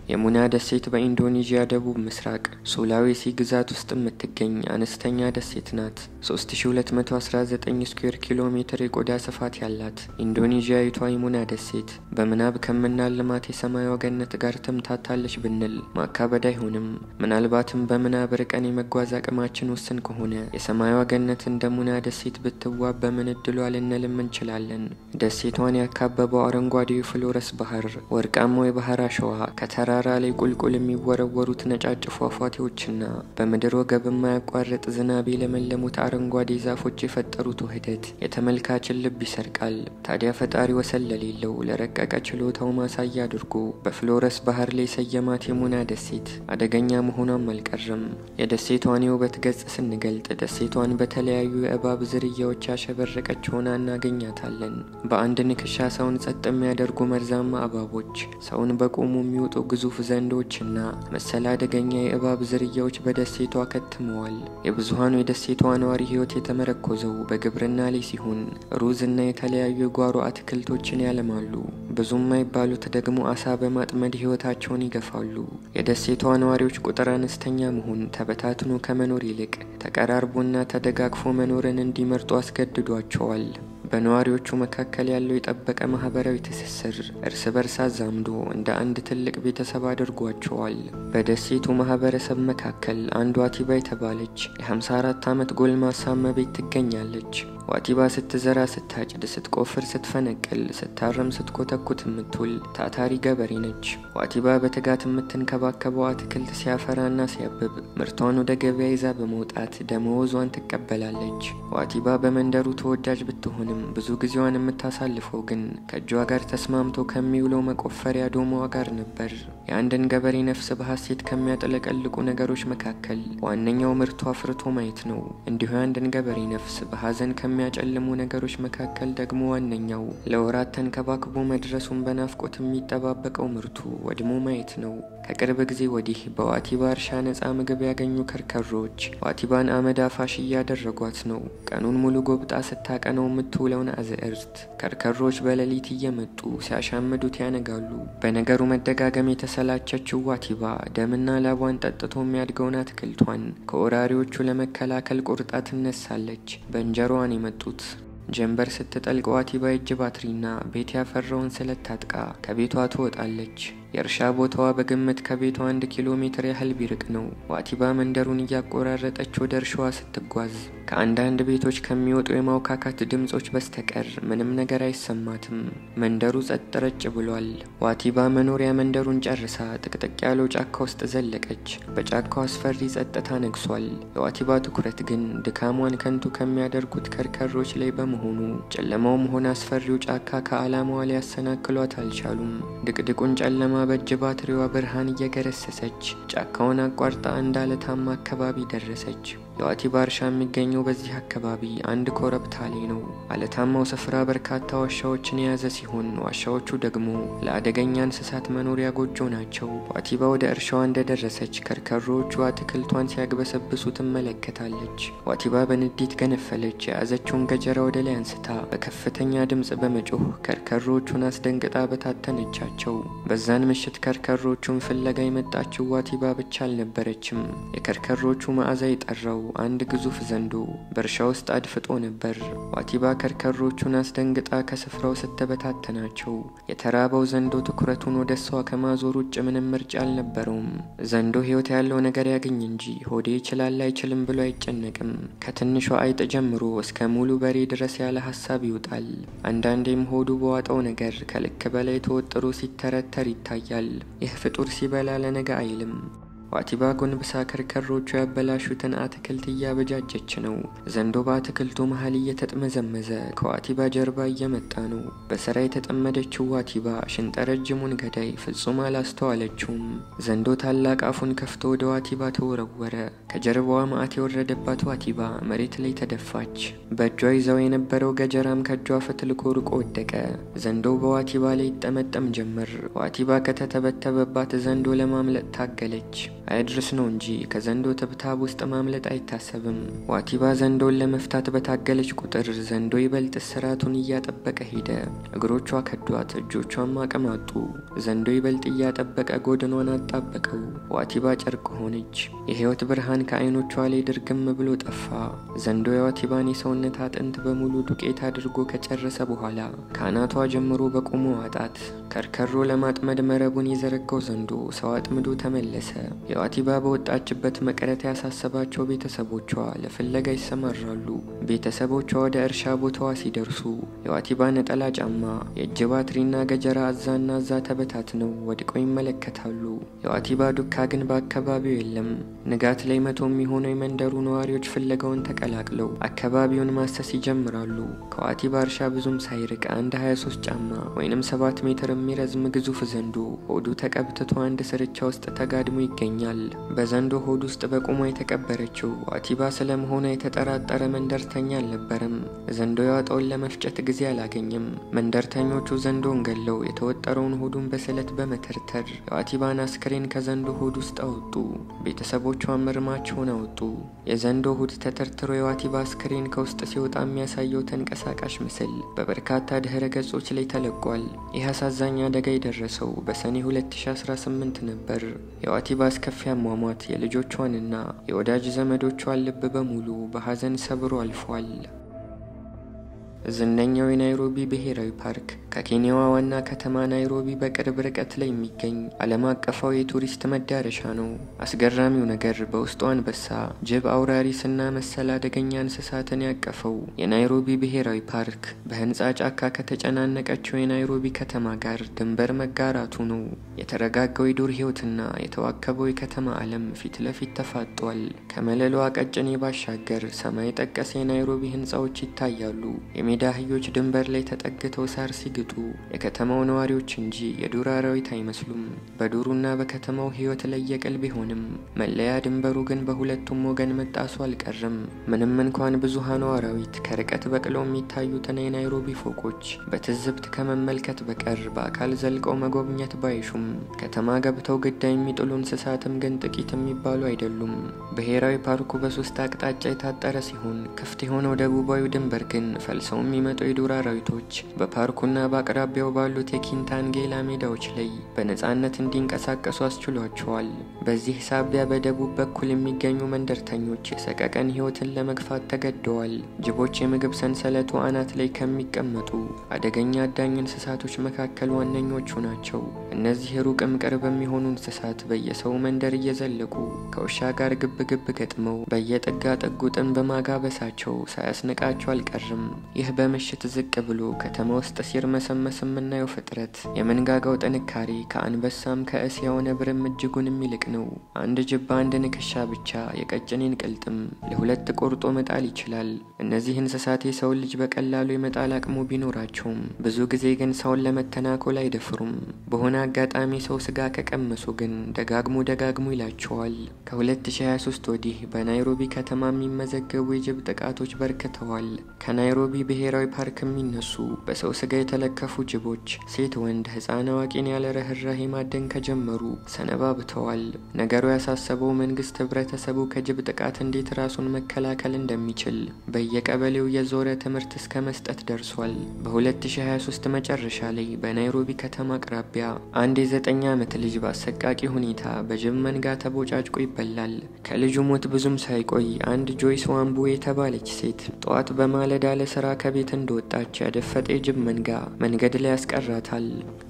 የሙና ደሴት በኢንዶኔዥያ ደቡብ ምስራቅ ሱላዌሲ ግዛት ውስጥ የምትገኝ አነስተኛ ደሴት ናት። 3219 ስኩዌር ኪሎ ሜትር የቆዳ ስፋት ያላት ኢንዶኔዥያዊቷ የሙና ደሴት በምናብ ከምናልማት የሰማይ ገነት ጋር ትምታታለች ብንል ማካበድ አይሆንም። ምናልባትም በምናብ ርቀን የመጓዝ አቅማችን ውስን ከሆነ የሰማይ ገነት እንደ ሙና ደሴት ብትዋብ በምን እድሏ ልንልም እንችላለን። ደሴቷን ያካበበው አረንጓዴው ፍሎረስ ባህር፣ ወርቃማው የባህር አሸዋ፣ ከተራራ ላይ ቁልቁል የሚወረወሩት ነጫጭ ፏፏቴዎችና በምድር ወገብ የማያቋርጥ ዝናብ የለመለሙት አረንጓዴ ዛፎች የፈጠሩት ውህደት የተመልካችን ልብ ይሰርቃል። ታዲያ ፈጣሪ ወሰን ለሌለው ለረቀቀ ችሎታው ማሳያ አድርጎ በፍሎረስ ባህር ላይ ሰየማት የሙና ደሴት አደገኛ መሆኗም አልቀረም። የደሴቷን የውበት ገጽ ስንገልጥ ደሴቷን በተለያዩ የእባብ ዝርያዎች ያሸበረቀች ሆና እናገኛታለን። በአንድ ንክሻ ሰውን ጸጥ የሚያደርጉ መርዛማ እባቦች፣ ሰውን በቆሙ የሚወጡ ግዙፍ ዘንዶችና መሰል አደገኛ የእባብ ዝርያዎች በደሴቷ ከትመዋል። የብዙሀኑ የደሴቷ ነዋሪ ሕይወት የተመረኮዘው በግብርና ላይ ሲሆን ሩዝና የተለያዩ የጓሮ አትክልቶችን ያለማሉ። ብዙም የማይባሉት ደግሞ አሳ በማጥመድ ሕይወታቸውን ይገፋሉ። የደሴቷ ነዋሪዎች ቁጥር አነስተኛ መሆን ተበታትኖ ከመኖር ይልቅ ተቀራርቦና ተደጋግፎ መኖርን እንዲመርጡ አስገድዷቸዋል። በነዋሪዎቹ መካከል ያለው የጠበቀ ማህበራዊ ትስስር እርስ በርስ አዛምዶ እንደ አንድ ትልቅ ቤተሰብ አድርጓቸዋል። በደሴቱ ማህበረሰብ መካከል አንዷ ዋቲባ የተባለች የ54 ዓመት ጎልማሳ እመቤት ትገኛለች። ዋቲባ ስትዘራ፣ ስታጭድ፣ ስትቆፍር፣ ስትፈነቅል፣ ስታረም፣ ስትኮተኩት የምትውል ታታሪ ገበሬ ነች። ዋቲባ በትጋት የምትንከባከበው አትክልት ሲያፈራና ሲያብብ ምርቷን ወደ ገበያ ይዛ በመውጣት ደመወዟን ትቀበላለች። ዋቲባ በመንደሩ ተወዳጅ ብትሆንም ብዙ ጊዜዋን የምታሳልፈው ግን ከእጇ ጋር ተስማምቶ ከሚውለው መቆፈሪያ ዶማዋ ጋር ነበር። የአንድን ገበሬ ነፍስ በሐሴት ከሚያጠለቀልቁ ነገሮች መካከል ዋነኛው ምርቱ አፍርቶ ማየት ነው። እንዲሁ የአንድን ገበሬ ነፍስ በሐዘን ከሚያጨልሙ ነገሮች መካከል ደግሞ ዋነኛው ለወራት ተንከባክቦ መድረሱን በናፍቆት የሚጠባበቀው ምርቱ ወድሞ ማየት ነው። ከቅርብ ጊዜ ወዲህ በዋቲባ እርሻ ነፃ ምግብ ያገኙ ከርከሮች ዋቲባን አመድ አፋሽ እያደረጓት ነው። ቀኑን ሙሉ ጎብጣ ስታቀነው የምትውለውን አዝዕርት ከርከሮች በሌሊት እየመጡ ሲያሻምዱት ያነጋሉ። በነገሩ መደጋገም የተሰላቸችው ዋቲባ ደምና ላቧን ጠጥቶ የሚያድገውን አትክልቷን ከወራሪዎቹ ለመከላከል ቁርጣ ትነሳለች። በእንጀሯን የመጡት ጀንበር ስትጠልቅ ዋቲባ እጅ ባትሪና ቤት ያፈራውን ስለት ታጥቃ ከቤቷ ትወጣለች። የእርሻ ቦታዋ በግምት ከቤቷ አንድ ኪሎ ሜትር ያህል ቢርቅ ነው። ዋቲባ መንደሩን እያቆራረጠች ወደ እርሻዋ ስትጓዝ ከአንዳንድ ቤቶች ከሚወጡ የማውካካት ድምጾች በስተቀር ምንም ነገር አይሰማትም። መንደሩ ጸጥ ረጭ ብሏል። ዋቲባ መኖሪያ መንደሩን ጨርሳ ጥቅጥቅ ያለው ጫካ ውስጥ ዘለቀች። በጫካው አስፈሪ ጸጥታ ነግሷል። የዋቲባ ትኩረት ግን ድካሟን ከንቱ ከሚያደርጉት ከርከሮች ላይ በመሆኑ ጨለማውም ሆነ አስፈሪው ጫካ ከዓላማዋ ሊያሰናክሏት አልቻሉም። ድቅድቁን ጨለማ በእጅ ባትሪዋ ብርሃን እየገረሰሰች ጫካውን አቋርጣ አንድ አለታማ አካባቢ ደረሰች። የዋቲባ እርሻ የሚገኘው በዚህ አካባቢ አንድ ኮረብታ ላይ ነው። አለታማው ስፍራ በርካታ ዋሻዎችን የያዘ ሲሆን ዋሻዎቹ ደግሞ ለአደገኛ እንስሳት መኖሪያ ጎጆ ናቸው። ዋቲባ ወደ እርሻዋ እንደደረሰች ከርከሮዎቹ አትክልቷን ሲያግበሰብሱ ትመለከታለች። ዋቲባ በንዴት ገነፈለች። የያዘችውን ገጀራ ወደ ላይ አንስታ በከፍተኛ ድምፅ በመጮህ ከርከሮዎቹን አስደንግጣ በታተነቻቸው። በዛን ምሽት ከርከሮቹን ፍለጋ የመጣችው ዋቲባ ብቻ አልነበረችም። የከርከሮቹ መዓዛ የጠራው አንድ ግዙፍ ዘንዶ በእርሻ ውስጥ አድፍጦ ነበር። ዋቲባ ከርከሮቹን አስደንግጣ ከስፍራው ስተበታተናቸው የተራበው ዘንዶ ትኩረቱን ወደ እሷ ከማዞር ውጭ ምንም ምርጫ አልነበረውም። ዘንዶ ሕይወት ያለው ነገር ያገኝ እንጂ ሆዴ ይችላል አይችልም ብሎ አይጨነቅም። ከትንሿ አይጥ ጀምሮ እስከ ሙሉ በሬ ድረስ ያለ ሀሳብ ይውጣል። አንዳንዴም ሆዱ በዋጠው ነገር ከልክ በላይ ተወጥሮ ሲተረተር ይታያል። ይህ ፍጡር ሲበላ ለነገ አይልም። ዋቲባ ጎንብሳ ከርከሮቹ ያበላሹትን አትክልት እያበጃጀች ነው። ዘንዶ በአትክልቱ መሀል እየተጥመዘመዘ ከዋቲባ ጀርባ እየመጣ ነው። በስራ የተጠመደችው ዋቲባ ሽንጠረጅሙን ገዳይ ፍጹም አላስተዋለችውም። ዘንዶ ታላቅ አፉን ከፍቶ ወደ ዋቲባ ተወረወረ። ከጀርባዋ መዓት የወረደባት ዋቲባ መሬት ላይ ተደፋች። በእጇ ይዛው የነበረው ገጀራም ከእጇ ፈትልኮ ርቆ ወደቀ። ዘንዶው በዋቲባ ላይ ይጠመጠም ጀመር። ዋቲባ ከተተበተበባት ዘንዶ ለማምለጥ ታገለች። አያድርስ ነው እንጂ ከዘንዶ ትብታብ ውስጥ ማምለጥ አይታሰብም። ዋቲባ ዘንዶን ለመፍታት በታገለች ቁጥር ዘንዶ ይበልጥ እስራቱን እያጠበቀ ሄደ። እግሮቿ ከዷት፣ እጆቿም አቅም አጡ። ዘንዶ ይበልጥ እያጠበቀ ጎድኗን አጣበቀው። ዋቲባ ጨርቅ ሆነች። የህይወት ብርሃን ከአይኖቿ ላይ ድርግም ብሎ ጠፋ። ዘንዶ የዋቲባን የሰውነት አጥንት በሙሉ ዱቄት አድርጎ ከጨረሰ በኋላ ከአናቷ ጀምሮ በቁሙ ዋጣት። ከርከሮ ለማጥመድ መረቡን የዘረጋው ዘንዶ ሰው አጥምዶ ተመለሰ። የዋቲባ በወጣችበት መቅረት ያሳሰባቸው ቤተሰቦቿ ለፍለጋ ይሰማራሉ። ቤተሰቦቿ ወደ እርሻ ቦታዋ ሲደርሱ የዋቲባ ነጠላ ጫማ፣ የእጅ ባትሪና ገጀራ አዛና አዛ ተበታትነው ወድቀው ይመለከታሉ። የዋቲባ ዱካ ግን በአካባቢው የለም። ንጋት ላይ መቶ የሚሆኑ የመንደሩ ነዋሪዎች ፍለጋውን ተቀላቅለው አካባቢውን ማሰስ ይጀምራሉ። ከዋቲባ እርሻ ብዙም ሳይርቅ አንድ 23 ጫማ ወይንም 7 ሜትር የሚረዝም ግዙፍ ዘንዶ ሆዱ ተቀብትቶ አንድ ስርቻ ውስጥ ተጋድሞ ይገኛል። በዘንዶ ሆድ ውስጥ በቁሟ የተቀበረችው ዋቲባ ስለመሆኗ የተጠራጠረ መንደርተኛ አልነበረም። ዘንዶ ያወጣውን ለመፍጨት ጊዜ አላገኘም። መንደርተኞቹ ዘንዶን ገለው የተወጠረውን ሆዱን በስለት በመተርተር የዋቲባን አስክሬን ከዘንዶ ሆድ ውስጥ አወጡ። ቤተሰቦቿን እርማቸውን አወጡ። የዘንዶ ሆድ ተተርትሮ የዋቲባ አስክሬን ከውስጥ ሲወጣ የሚያሳየው ተንቀሳቃሽ ምስል በበርካታ ድህረ ገጾች ላይ ተለቋል። ይህ አሳዛኝ አደጋ የደረሰው በሰኔ 2018 ነበር። የዋቲባ አስከፊ አሟሟት የልጆቿንና የወዳጅ ዘመዶቿን ልብ በሙሉ በሐዘን ሰብሮ አልፏል። ዝነኛው የናይሮቢ ብሔራዊ ፓርክ ከኬንያዋ ዋና ከተማ ናይሮቢ በቅርብ ርቀት ላይ የሚገኝ ዓለም አቀፋዊ የቱሪስት መዳረሻ ነው። አስገራሚው ነገር በውስጡ አንበሳ፣ ጅብ፣ አውራሪስና መሰል አደገኛ እንስሳትን ያቀፈው የናይሮቢ ብሔራዊ ፓርክ በህንፃ ጫካ ከተጨናነቀችው የናይሮቢ ከተማ ጋር ድንበር መጋራቱ ነው። የተረጋጋው የዱር ህይወትና የተዋከበው የከተማ ዓለም ፊት ለፊት ተፋጧል። ከመለሏ ቀጭኔ ባሻገር ሰማይ ጠቀስ የናይሮቢ ህንፃዎች ይታያሉ። የሜዳ አህዮች ድንበር ላይ ተጠግተው ሳር ሲግጡ የከተማው ነዋሪዎች እንጂ የዱር አራዊት አይመስሉም። በዱሩና በከተማው ህይወት ለየቅል ቢሆንም መለያ ድንበሩ ግን በሁለቱም ወገን መጣሱ አልቀርም። ምንም እንኳን ብዙሃኑ አራዊት ከርቀት በቅለው የሚታዩትን የናይሮቢ ፎቆች በትዝብት ከመመልከት በቀር በአካል ዘልቀው መጎብኘት ባይሹም ከተማ ገብተው ግዳ የሚጥሉ እንስሳትም ግን ጥቂት የሚባሉ አይደሉም። ብሔራዊ ፓርኩ በሶስት አቅጣጫ የታጠረ ሲሆን ክፍት የሆነው ደቡባዊ ድንበር ግን ፈልሰው የሚመጡ የዱር አራዊቶች በፓርኩና በአቅራቢያው ባሉት የኪንታንጌላ ሜዳዎች ላይ በነጻነት እንዲንቀሳቀሱ አስችሏቸዋል። በዚህ ሳቢያ በደቡብ በኩል የሚገኙ መንደርተኞች የሰቀቀን ህይወትን ለመግፋት ተገደዋል። ጅቦች የምግብ ሰንሰለቱ አናት ላይ ከሚቀመጡ አደገኛ አዳኝ እንስሳቶች መካከል ዋነኞቹ ናቸው። እነዚህ ሩቅም ቅርብ የሚሆኑ እንስሳት በየሰው መንደር እየዘለቁ ከውሻ ጋር ግብ ግብ ገጥመው በየጥጋ ጥጉ ጥን በማጋበሳቸው ሳያስንቃቸው አልቀርም። ይህ በምሽት ዝቅ ብሎ ከተማ ውስጥ ሲርመሰመስ የምናየው ፍጥረት የመንጋጋው ጥንካሬ ከአንበሳም ከእስያው ነብርም እጅጉን የሚልቅ ነው። አንድ ጅብ በአንድ ንክሻ ብቻ የቀጭኔን ቅልጥም ለሁለት ቆርጦ መጣል ይችላል። እነዚህ እንስሳት የሰውን ልጅ በቀላሉ የመጣል አቅሙ ቢኖራቸውም ብዙ ጊዜ ግን ሰውን ለመተናኮል አይደፍሩም። በሆነ አጋጣሚ ሰው ስጋ ከቀመሱ ግን ደጋግሞ ደጋግሞ ይላቸዋል። ከ2023 ወዲህ በናይሮቢ ከተማ የሚመዘገቡ የጅብ ጥቃቶች በርክተዋል። ከናይሮቢ ብሔራዊ ፓርክ የሚነሱ በሰው ስጋ የተለከፉ ጅቦች ሴት፣ ወንድ፣ ህፃን አዋቂን ያለ ርኅራሄ ማደን ከጀመሩ ሰነባብተዋል። ነገሩ ያሳሰበው መንግስት ህብረተሰቡ ከጅብ ጥቃት እንዴት ራሱን መከላከል እንደሚችል በየቀበሌው የዞረ ትምህርት እስከ መስጠት ደርሷል። በ2023 መጨረሻ ላይ በናይሮቢ ከተማ አቅራቢያ አንድ የዘጠኝ ዓመት ልጅ በአሰቃቂ ሁኔታ በጅብ መንጋ ተቦጫጭቆ ይበላል። ከልጁ ሞት ብዙም ሳይቆይ አንድ ጆይስ ዋንቡ የተባለች ሴት ጠዋት በማለዳ ለስራ ከቤት እንደወጣች ያደፈጠ የጅብ መንጋ መንገድ ላይ ያስቀራታል።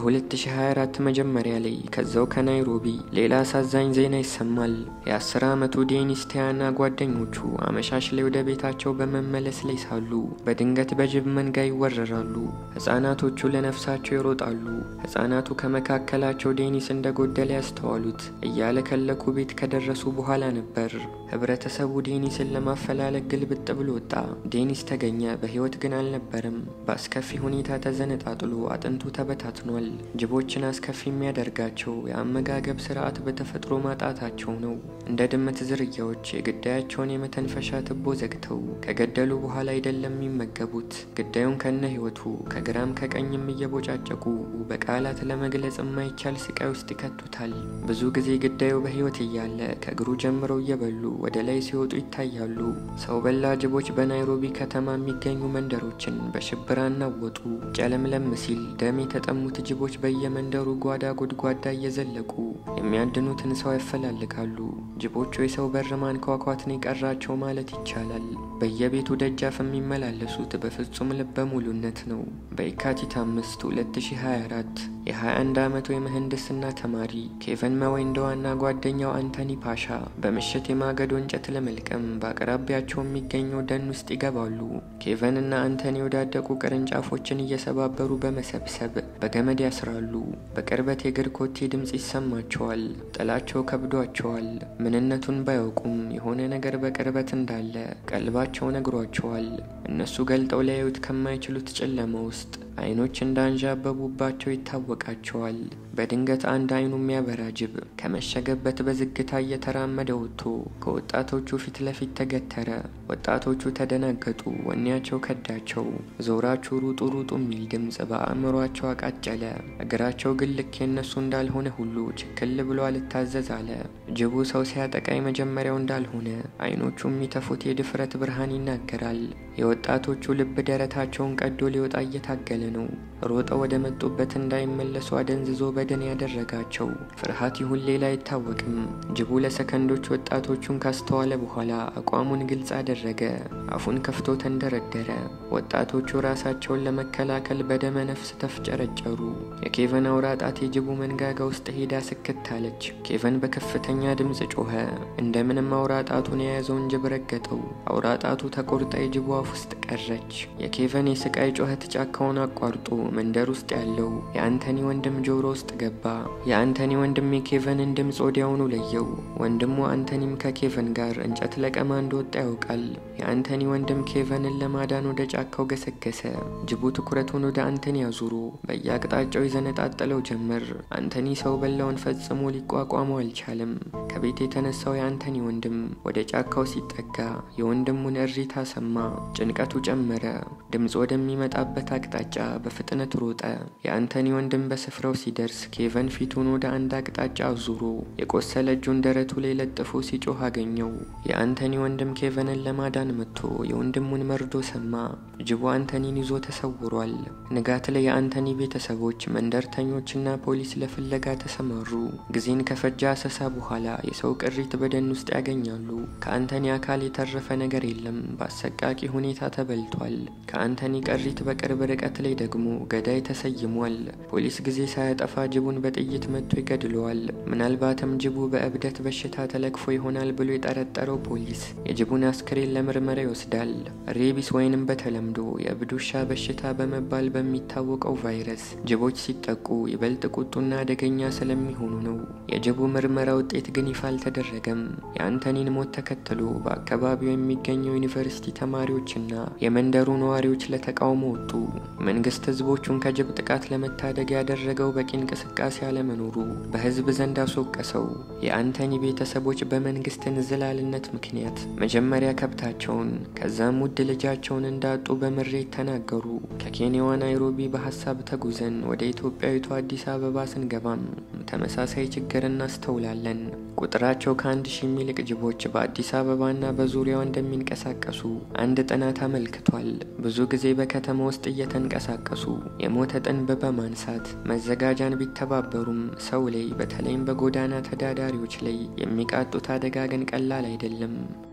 በ2024 መጀመሪያ ላይ ከዛው ከናይሮቢ ሌላ አሳዛኝ ዜና ይሰማል። የ10 ዓመቱ ዴኒስ ቲያና ጓደኞቹ አመሻሽ ላይ ወደ ቤታቸው በመመለስ ላይ ሳሉ በድንገት በጅብ መንጋ ይወረራሉ። ህጻናቶቹ ለነፍሳቸው ይሮጣሉ። ህጻናቱ ከመካከላቸው ዴኒስ እንደጎደለ ያስተዋሉት እያለከለኩ ቤት ከደረሱ በኋላ ነበር። ህብረተሰቡ ዴኒስን ለማፈላለግ ግልብጥ ብሎ ወጣ። ዴኒስ ተገኘ። በህይወት ግን አልነበረም። በአስከፊ ሁኔታ ተዘነጣጥሎ አጥንቱ ተበታትኗል። ጅቦችን አስከፊ የሚያደርጋቸው የአመጋገብ ስርዓት በተፈጥሮ ማጣታቸው ነው። እንደ ድመት ዝርያዎች የግዳያቸውን የመተንፈሻ ትቦ ዘግተው ከገደሉ በኋላ አይደለም የሚመገቡት። ግዳዩን ከነ ህይወቱ ከግራም ከቀኝም እየቦጫጨቁ በቃላት ለመግለጽ የማይቻል ስቃይ ውስጥ ይከቱታል። ብዙ ጊዜ ግዳዩ በህይወት እያለ ከእግሩ ጀምረው እየበሉ ወደ ላይ ሲወጡ ይታያሉ። ሰው በላ ጅቦች በናይሮቢ ከተማ የሚገኙ መንደሮችን በሽብር አናወጡ። ጨለምለም ሲል ደም የተጠሙት ጅቦች በየመንደሩ ጓዳ ጎድጓዳ እየዘለቁ የሚያድኑትን ሰው ያፈላልጋሉ። ጅቦቹ የሰው በር ማንኳኳት ነው የቀራቸው ማለት ይቻላል። በየቤቱ ደጃፍ የሚመላለሱት በፍጹም ልበ ሙሉነት ነው። በየካቲት አምስት 2024 የ21 ዓመቱ የምህንድስና ተማሪ ኬቨን መወንደዋና ጓደኛው አንቶኒ ፓሻ በምሽት የማገዶ እንጨት ለመልቀም በአቅራቢያቸው የሚገኘው ደን ውስጥ ይገባሉ። ኬቨን እና አንቶኒ የወዳደቁ ቅርንጫፎችን እየሰባበሩ በመሰብሰብ በገመድ ያስራሉ። በቅርበት የእግር ኮቴ ድምፅ ይሰማቸዋል። ጥላቸው ከብዷቸዋል። ምንነቱን ባያውቁም የሆነ ነገር በቅርበት እንዳለ ቀልባቸው ነግሯቸዋል። እነሱ ገልጠው ሊያዩት ከማይችሉት ጨለማ ውስጥ አይኖች እንዳንዣበቡባቸው ይታወቃቸዋል። በድንገት አንድ አይኑ የሚያበራ ጅብ ከመሸገበት በዝግታ እየተራመደ ወጥቶ ከወጣቶቹ ፊት ለፊት ተገተረ። ወጣቶቹ ተደናገጡ፣ ወኔያቸው ከዳቸው። ዞራችሁ ሩጡ ሩጡ የሚል ድምፅ በአእምሯቸው አቃጨለ። እግራቸው ግን ልክ የነሱ እንዳልሆነ ሁሉ ችክል ብሎ አልታዘዝ አለ። ጅቡ ሰው ሲያጠቃ የመጀመሪያው እንዳልሆነ አይኖቹ የሚተፉት የድፍረት ብርሃን ይናገራል። የወጣቶቹ ልብ ደረታቸውን ቀዶ ሊወጣ እየታገለ ነው። ሮጠው ወደ መጡበት እንዳይመለሱ አደንዝዞ በደን ያደረጋቸው ፍርሃት ይሁን ሌላ አይታወቅም። ጅቡ ለሰከንዶች ወጣቶቹን ካስተዋለ በኋላ አቋሙን ግልጽ አደረገ። አፉን ከፍቶ ተንደረደረ። ወጣቶቹ ራሳቸውን ለመከላከል በደመ ነፍስ ተፍጨረጨሩ። የኬቨን አውራ ጣት የጅቡ መንጋጋ ውስጥ ሄዳ ስክት አለች። ኬቨን በከፍተኛ ድምፅ ጮኸ። እንደምንም አውራ ጣቱን የያዘውን ጅብ ረገጠው። አውራ ጣቱ ተቆርጣ የጅቡ አፍ ውስጥ ቀረች። የኬቨን የስቃይ ጩኸት ጫካውን አቋርጦ መንደር ውስጥ ያለው የአንቶኒ ወንድም ጆሮ ውስጥ ገባ። የአንቶኒ ወንድም የኬቨንን ድምፅ ወዲያውኑ ለየው። ወንድሙ አንቶኒም ከኬቨን ጋር እንጨት ለቀማ እንደወጣ ያውቃል። የአንቶኒ ወንድም ኬቨንን ለማዳን ወደ ጫካው ገሰገሰ። ጅቡ ትኩረቱን ወደ አንቶኒ አዙሮ በየአቅጣጫው ይዘነጣጠለው ጀመር። አንቶኒ ሰው በላውን ፈጽሞ ሊቋቋመው አልቻለም። ከቤት የተነሳው የአንቶኒ ወንድም ወደ ጫካው ሲጠጋ የወንድሙን እሪታ ሰማ። ጭንቀቱ ጨመረ። ድምፅ ወደሚመጣበት አቅጣጫ በፍጥነት ሮጠ። የአንቶኒ ወንድም በስፍራው ሲደርስ ኬቨን ፊቱን ወደ አንድ አቅጣጫ አዙሮ የቆሰለ እጁን ደረቱ ላይ ለጥፎ ሲጮህ አገኘው። የአንቶኒ ወንድም ኬቨንን ለማዳን መጥቶ የወንድሙን መርዶ ሰማ። ጅቡ አንቶኒን ይዞ ተሰውሯል። ንጋት ላይ የአንቶኒ ቤተሰቦች፣ መንደርተኞችና ፖሊስ ለፍለጋ ተሰማሩ። ጊዜን ከፈጃ አሰሳ በኋላ የሰው ቅሪት በደን ውስጥ ያገኛሉ። ከአንቶኒ አካል የተረፈ ነገር የለም። በአሰቃቂ ሁኔታ ተበልቷል። ከአንቶኒ ቅሪት በቅርብ ርቀት ላይ ደግሞ ገዳይ ተሰይሟል። ፖሊስ ጊዜ ሳያጠፋ ጅቡን በጥይት መጥቶ ይገድለዋል። ምናልባትም ጅቡ በእብደት በሽታ ተለክፎ ይሆናል ብሎ የጠረጠረው ፖሊስ የጅቡን አስክሬን ለምርመራ ይወስዳል። ሬቢስ ወይንም በተለምዶ የእብድ ውሻ በሽታ በመባል በሚታወቀው ቫይረስ ጅቦች ሲጠቁ ይበልጥ ቁጡና አደገኛ ስለሚሆኑ ነው። የጅቡ ምርመራ ውጤት ግን ይፋ አልተደረገም። የአንቶኒን ሞት ተከትሎ በአካባቢው የሚገኘው ዩኒቨርሲቲ ተማሪዎችና የመንደሩ ነዋሪዎች ለተቃውሞ ወጡ። መንግስት ህዝቦቹን ከጅብ ጥቃት ለመታደግ ያደረገው በቂ እንቅስቃሴ አለመኖሩ በህዝብ ዘንድ አስወቀሰው። የአንቶኒ ቤተሰቦች በመንግስት እንዝላልነት ምክንያት መጀመሪያ ከብታቸውን ከዛም ውድ ልጃቸውን እንዳጡ በምሬት ተናገሩ። ከኬንያዋ ናይሮቢ በሀሳብ ተጉዘን ወደ ኢትዮጵያዊቷ አዲስ አበባ ስንገባም ተመሳሳይ ችግር እናስተውላለን። ቁጥራቸው ከአንድ ሺህ የሚልቅ ጅቦች በአዲስ አበባና በዙሪያው እንደሚንቀሳቀሱ አንድ ጥናት አመልክቷል። ብዙ ጊዜ በከተማ ውስጥ እየተንቀሳቀሱ የሞተ ጥንብ በማንሳት መዘጋጃን ቢተባበሩም ሰው ላይ በተለይም በጎዳና ተዳዳሪዎች ላይ የሚቃጡት አደጋ ግን ቀላል አይደለም።